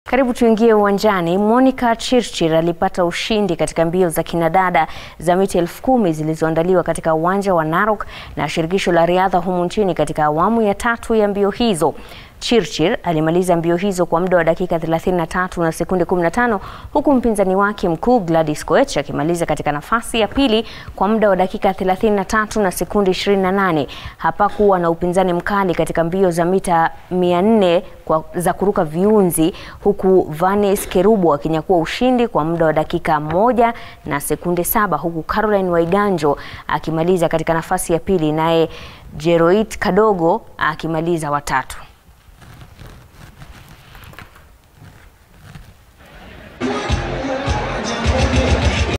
Karibu tuingie uwanjani. Monica Chirchir alipata ushindi katika mbio za kinadada za mita elfu kumi zilizoandaliwa katika uwanja wa Narok na shirikisho la riadha humu nchini katika awamu ya tatu ya mbio hizo. Chirchir alimaliza mbio hizo kwa muda wa dakika 33 na sekunde 15 huku mpinzani wake mkuu Gladys Koech akimaliza katika nafasi ya pili kwa muda wa dakika 33 na sekunde 28. Hapakuwa na upinzani mkali katika mbio za mita 400 kwa, za kuruka viunzi huku Vanes Kerubo akinyakua ushindi kwa muda wa dakika moja na sekunde saba huku Caroline Waiganjo akimaliza katika nafasi ya pili naye Jeroit Kadogo akimaliza watatu.